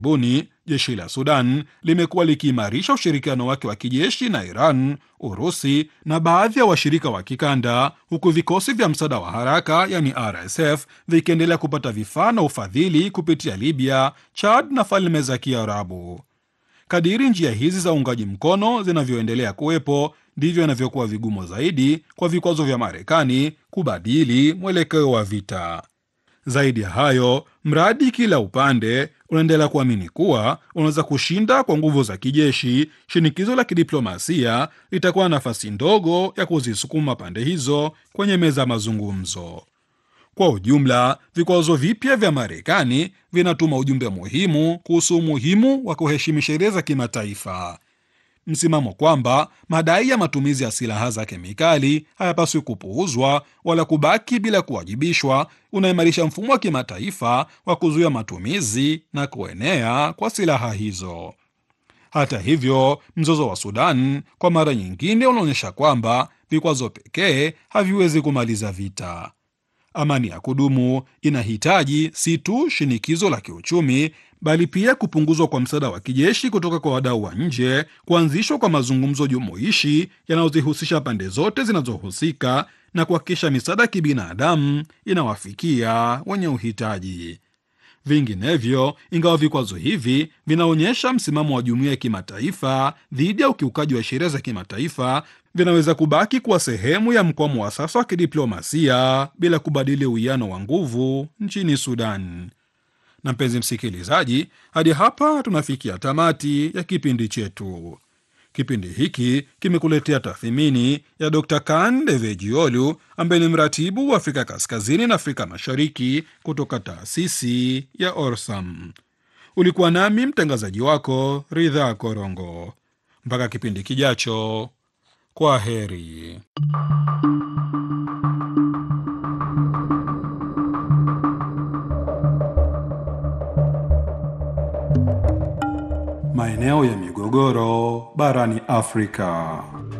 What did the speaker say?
buni jeshi la Sudan limekuwa likiimarisha ushirikiano wake wa kijeshi na Iran, Urusi na baadhi ya washirika wa kikanda, huku vikosi vya msaada wa haraka yani RSF vikiendelea kupata vifaa na ufadhili kupitia Libya, Chad na Falme za Kiarabu. Kadiri njia hizi za uungaji mkono zinavyoendelea kuwepo, ndivyo inavyokuwa vigumu zaidi kwa vikwazo vya Marekani kubadili mwelekeo wa vita. Zaidi ya hayo, mradi kila upande unaendelea kuamini kuwa unaweza kushinda kwa nguvu za kijeshi, shinikizo la kidiplomasia litakuwa na nafasi ndogo ya kuzisukuma pande hizo kwenye meza ya mazungumzo. Kwa ujumla, vikwazo vipya vya Marekani vinatuma ujumbe muhimu kuhusu umuhimu wa kuheshimu sheria za kimataifa. Msimamo kwamba madai ya matumizi ya silaha za kemikali hayapaswi kupuuzwa wala kubaki bila kuwajibishwa unaimarisha mfumo wa kimataifa wa kuzuia matumizi na kuenea kwa silaha hizo. Hata hivyo, mzozo wa Sudan kwa mara nyingine unaonyesha kwamba vikwazo pekee haviwezi kumaliza vita. Amani ya kudumu inahitaji si tu shinikizo la kiuchumi bali pia kupunguzwa kwa msaada wa kijeshi kutoka kwa wadau wa nje, kuanzishwa kwa mazungumzo jumuishi yanayozihusisha pande zote zinazohusika na kuhakikisha misaada ya kibinadamu inawafikia wenye uhitaji. Vinginevyo, ingawa vikwazo hivi vinaonyesha msimamo wa jumuiya ya kimataifa dhidi ya ukiukaji wa sheria za kimataifa, vinaweza kubaki kuwa sehemu ya mkwamo wa sasa wa kidiplomasia bila kubadili uwiano wa nguvu nchini Sudan. Na mpenzi msikilizaji, hadi hapa tunafikia tamati ya kipindi chetu. Kipindi hiki kimekuletea tathmini ya Dr Kan Devejiolu ambaye ni mratibu wa Afrika Kaskazini na Afrika Mashariki kutoka taasisi ya Orsam. Ulikuwa nami mtangazaji wako Ridha Korongo. Mpaka kipindi kijacho, kwa heri. Maeneo ya migogoro barani Afrika.